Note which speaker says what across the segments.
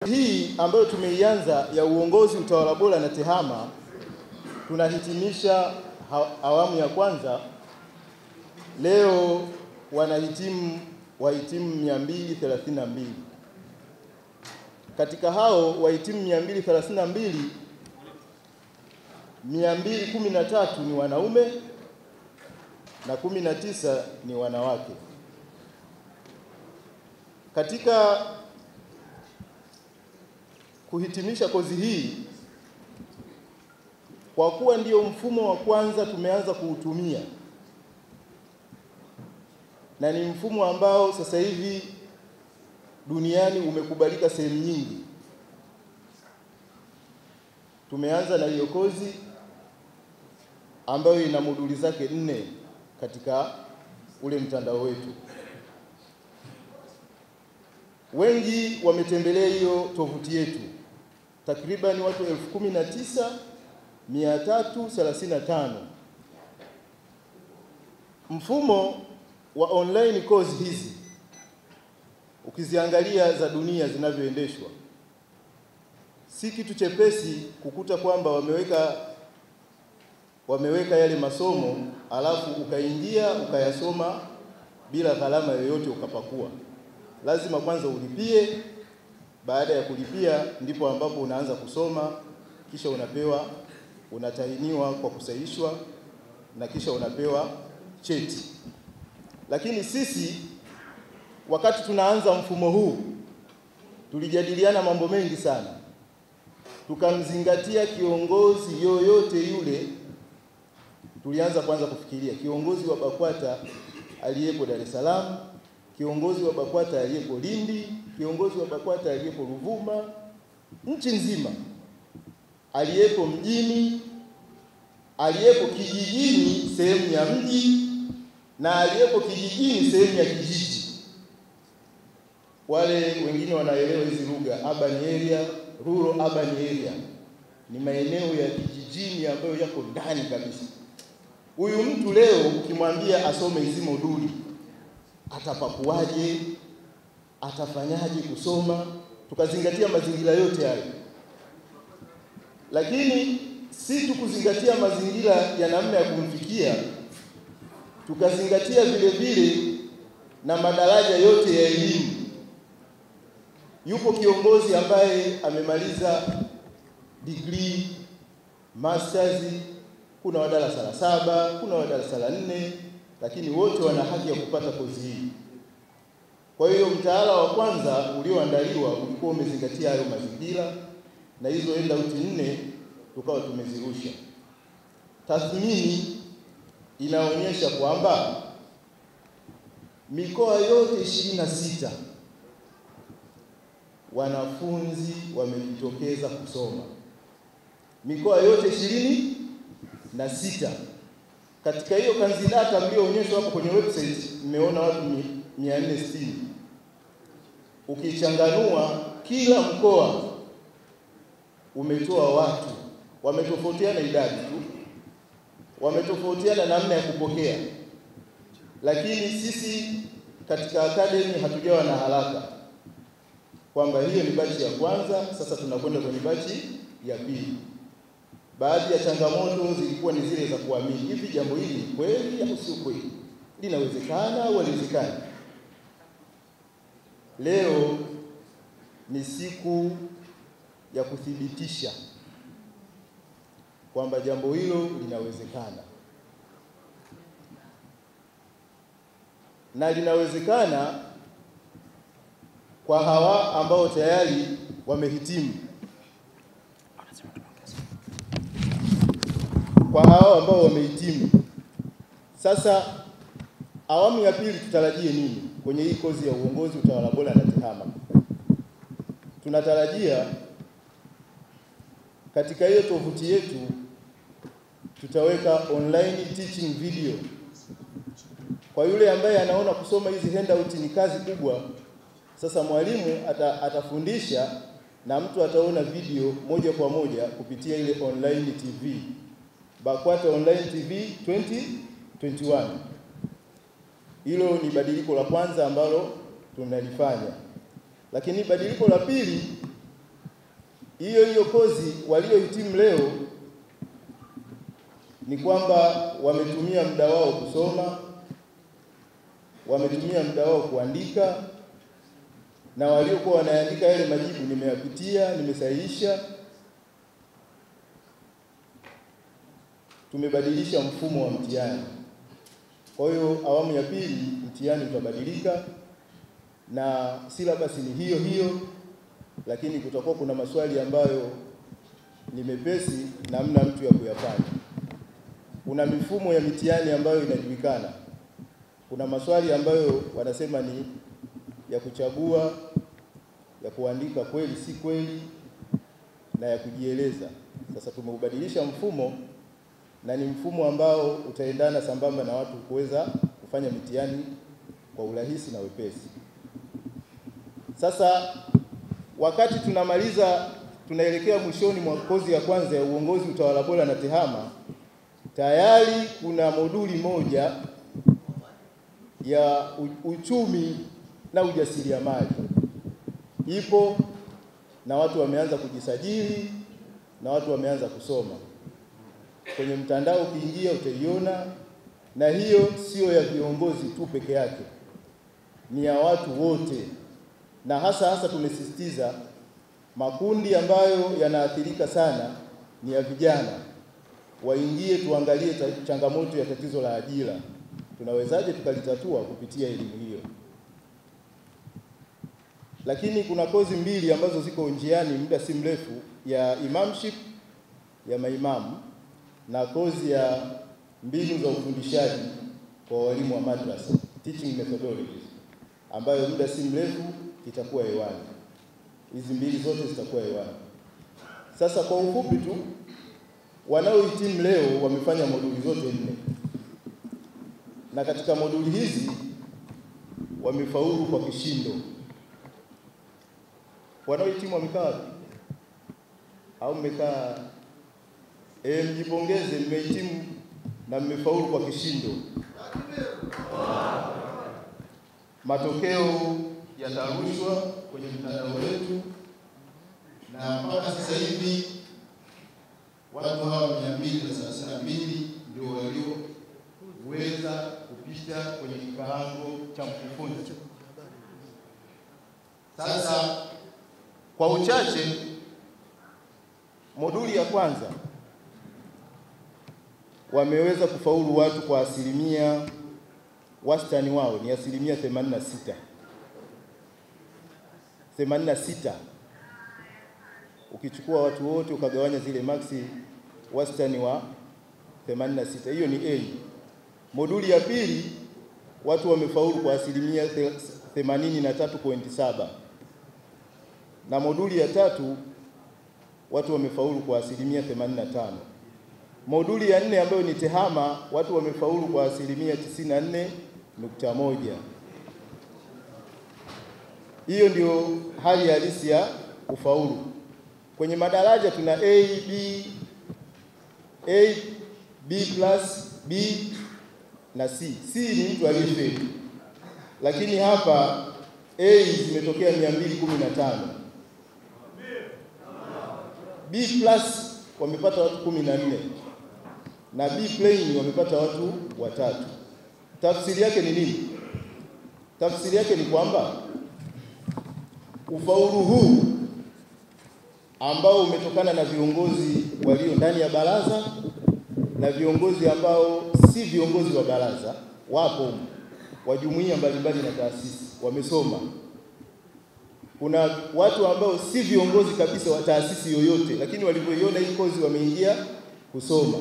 Speaker 1: Hii ambayo tumeianza ya uongozi, utawala bora na TEHAMA, tunahitimisha awamu ya kwanza. Leo wanahitimu wahitimu 232. Katika hao wahitimu 232, 213 ni wanaume na 19 ni wanawake. Katika kuhitimisha kozi hii, kwa kuwa ndio mfumo wa kwanza tumeanza kuutumia na ni mfumo ambao sasa hivi duniani umekubalika sehemu nyingi. Tumeanza na hiyo kozi ambayo ina moduli zake nne katika ule mtandao wetu. Wengi wametembelea hiyo tovuti yetu, takriban watu elfu kumi na tisa mia tatu thelathini na tano. Mfumo wa online course hizi ukiziangalia za dunia zinavyoendeshwa, si kitu chepesi kukuta kwamba wameweka wameweka yale masomo alafu ukaingia ukayasoma bila gharama yoyote ukapakua. Lazima kwanza ulipie. Baada ya kulipia, ndipo ambapo unaanza kusoma, kisha unapewa unatahiniwa kwa kusahihishwa na kisha unapewa cheti. Lakini sisi wakati tunaanza mfumo huu tulijadiliana mambo mengi sana, tukamzingatia kiongozi yoyote yule. Tulianza kwanza kufikiria kiongozi wa BAKWATA aliyepo Dar es Salaam, kiongozi wa BAKWATA aliyepo Lindi, kiongozi wa BAKWATA aliyepo Ruvuma, nchi nzima, aliyepo mjini, aliyepo kijijini, sehemu ya mji na aliyepo kijijini sehemu ya kijiji. Wale wengine wanaelewa hizi lugha, urban area, rural urban area ni maeneo ya kijijini ambayo yako ndani kabisa. Huyu mtu leo ukimwambia asome hizi moduli, atapakuaje? Atafanyaje kusoma? Tukazingatia mazingira yote hayo, lakini si tu kuzingatia mazingira ya namna ya kumfikia tukazingatia vile vile na madaraja yote ya elimu. Yupo kiongozi ambaye amemaliza degree, masters, kuna wa darasa la saba, kuna wa darasa la nne, lakini wote wana haki ya kupata kozi hii. Kwa hiyo mtaala wa kwanza ulioandaliwa ulikuwa umezingatia hayo mazingira, na hizo handout nne tukawa tumezirusha. Tathmini inaonyesha kwamba mikoa yote ishirini na sita wanafunzi wamejitokeza kusoma, mikoa yote ishirini na sita. Katika hiyo kanzidata mlioonyeshwa hapo kwenye website, mmeona watu mia nne sitini. Ukichanganua kila mkoa umetoa watu, wametofautiana idadi tu wametofautiana namna ya kupokea, lakini sisi katika academy hatujawa na haraka kwamba hiyo ni bachi ya kwanza, sasa tunakwenda kwenye bachi ya pili. Baadhi ya changamoto zilikuwa ni zile za kuamini, hivi jambo hili ni kweli au sio kweli, linawezekana au haliwezekani? Leo ni siku ya kuthibitisha kwamba jambo hilo linawezekana na linawezekana kwa hawa ambao tayari wamehitimu, kwa hawa ambao wamehitimu. Sasa awamu ya pili tutarajie nini kwenye hii kozi ya uongozi, utawala bora na TEHAMA? Tunatarajia katika hiyo tovuti yetu tutaweka online teaching video. Kwa yule ambaye anaona kusoma hizi handout ni kazi kubwa, sasa mwalimu ata, atafundisha na mtu ataona video moja kwa moja kupitia ile online TV, BAKWATA online TV 2021. Hilo ni badiliko la kwanza ambalo tunalifanya, lakini badiliko la pili hiyo hiyo kozi waliohitimu leo ni kwamba wametumia muda wao kusoma, wametumia muda wao kuandika, na waliokuwa wanaandika yale majibu nimeyapitia, nimesahihisha. Tumebadilisha mfumo wa mtihani. Kwa hiyo awamu ya pili mtihani utabadilika na silabasi ni hiyo hiyo, lakini kutakuwa kuna maswali ambayo ni mepesi namna mtu ya kuyafanya. Kuna mifumo ya mitihani ambayo inajulikana. Kuna maswali ambayo wanasema ni ya kuchagua, ya kuandika kweli si kweli, na ya kujieleza. Sasa tumeubadilisha mfumo na ni mfumo ambao utaendana sambamba na watu kuweza kufanya mitihani kwa urahisi na wepesi. Sasa wakati tunamaliza, tunaelekea mwishoni mwa kozi ya kwanza ya uongozi, utawala bora na tehama, tayari kuna moduli moja ya uchumi na ujasiriamali ipo na watu wameanza kujisajili na watu wameanza kusoma kwenye mtandao. Ukiingia utaiona, na hiyo sio ya viongozi tu peke yake, ni ya watu wote, na hasa hasa tumesisitiza makundi ambayo yanaathirika sana ni ya vijana, waingie tuangalie changamoto ya tatizo la ajira, tunawezaje tukalitatua kupitia elimu hiyo. Lakini kuna kozi mbili ambazo ziko njiani muda si mrefu, ya imamship ya maimamu na kozi ya mbinu za ufundishaji kwa walimu wa madrasa, teaching methodologies, ambayo muda si mrefu itakuwa hewani. Hizi mbili zote zitakuwa hewani. Sasa kwa ufupi tu, wanaohitimu leo wamefanya moduli zote nne, na katika moduli hizi wamefaulu kwa kishindo. Wanaohitimu wamekaa wapi? Au mmekaa? E, mjipongeze, mmehitimu na mmefaulu kwa kishindo. Matokeo yatarushwa kwenye mtandao wetu,
Speaker 2: na mpaka sasa hivi watu hawa mia mbili na thelathini na mbili ndio walioweza
Speaker 1: kupita kwenye kikaango cha mkufunzi.
Speaker 2: sasa.
Speaker 1: Kwa uchache, moduli ya kwanza wameweza kufaulu watu kwa asilimia, wastani wao ni asilimia 86 86. Ukichukua watu wote ukagawanya zile maksi, wastani wa 86, hiyo ni A. Moduli ya pili watu wamefaulu kwa asilimia 83.7 na moduli ya tatu watu wamefaulu kwa asilimia 85. Moduli ya nne ambayo ni tehama watu wamefaulu kwa asilimia 94.1. Hiyo ndio hali halisi ya ufaulu. Kwenye madaraja tuna A, B, A, B plus, B na C. C ni mtu aliyefeli, lakini hapa A zimetokea 215. B plus wamepata watu kumi na nne na B plain wamepata watu watatu. Tafsiri yake ni nini? Tafsiri yake ni kwamba ufaulu huu ambao umetokana na viongozi walio ndani ya baraza na viongozi ambao si viongozi wa baraza, wapo wa jumuiya mbalimbali na taasisi, wamesoma kuna watu ambao si viongozi kabisa wa taasisi yoyote, lakini walivyoiona hii kozi wameingia kusoma.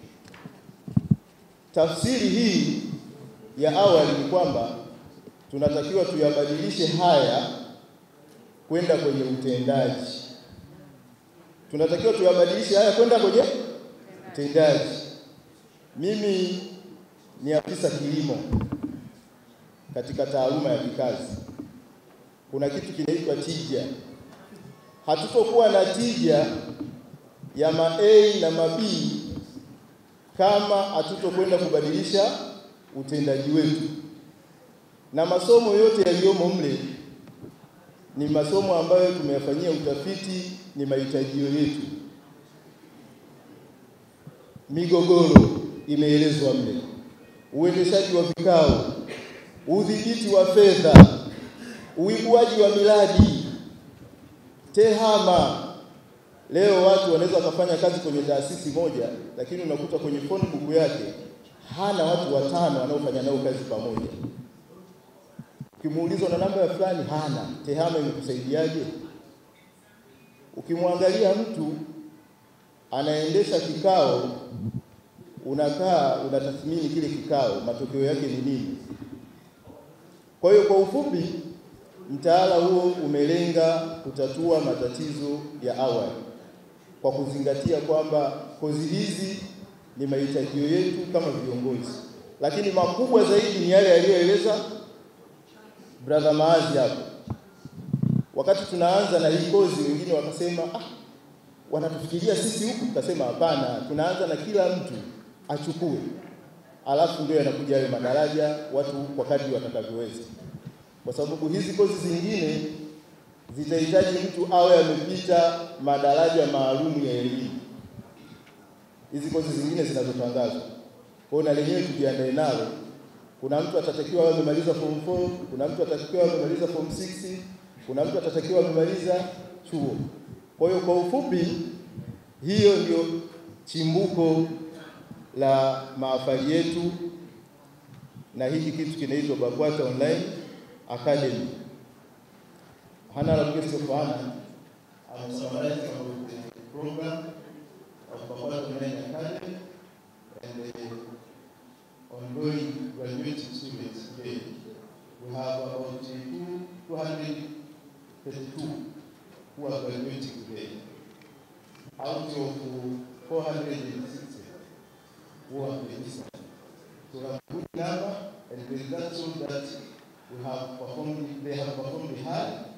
Speaker 1: Tafsiri hii ya awali ni kwamba tunatakiwa tuyabadilishe haya kwenda kwenye utendaji. Tunatakiwa tuyabadilishe haya kwenda kwenye utendaji. Mimi ni afisa kilimo katika taaluma ya kikazi kuna kitu kinaitwa tija. Hatutokuwa na tija ya ma A na ma B kama hatutokwenda kubadilisha utendaji wetu, na masomo yote yaliyomo mle ni masomo ambayo tumeyafanyia utafiti, ni mahitajio yetu. Migogoro imeelezwa mle, uendeshaji wa vikao, udhibiti wa fedha, uibuaji wa miradi, tehama. Leo watu wanaweza wakafanya kazi kwenye taasisi moja, lakini unakuta kwenye phone book yake hana watu watano wanaofanya nao kazi pamoja. Ukimuuliza na namba ya fulani, hana. Tehama imekusaidiaje? Ukimwangalia mtu anaendesha kikao, unakaa unatathmini kile kikao, matokeo yake ni nini? Kwa hiyo kwa ufupi, mtaala huo umelenga kutatua matatizo ya awali kwa kuzingatia kwamba kozi hizi ni mahitajio yetu kama viongozi, lakini makubwa zaidi ni yale yaliyoeleza brother Maazi hapo. Wakati tunaanza na hii kozi, wengine wakasema ah, wanatufikiria sisi huku. Tukasema hapana, tunaanza na kila mtu achukue, alafu ndio yanakuja hayo madaraja, watu kwa kadri watakavyoweza, kwa sababu hizi kozi zingine zitahitaji mtu awe amepita madaraja maalum ya elimu. Hizi kozi zingine zinazotangazwa, kwa hiyo na lenyewe tujiandae nalo. Kuna mtu atatakiwa awe amemaliza form 4, kuna mtu atatakiwa awe amemaliza form 6, kuna mtu atatakiwa amemaliza chuo. Kwa hiyo kwa ufupi, hiyo ndio chimbuko la mahafali yetu, na hiki kitu kinaitwa BAKWATA Online Academy. Honorable Guest of Honor
Speaker 2: I'm summarizing about the program of BAKWATA Online Academy and the ongoing graduating students today. We have about two, 232 who are graduating today. Out of 460 who have registered. So we have a good number and the results show that we have performed, they have performed hard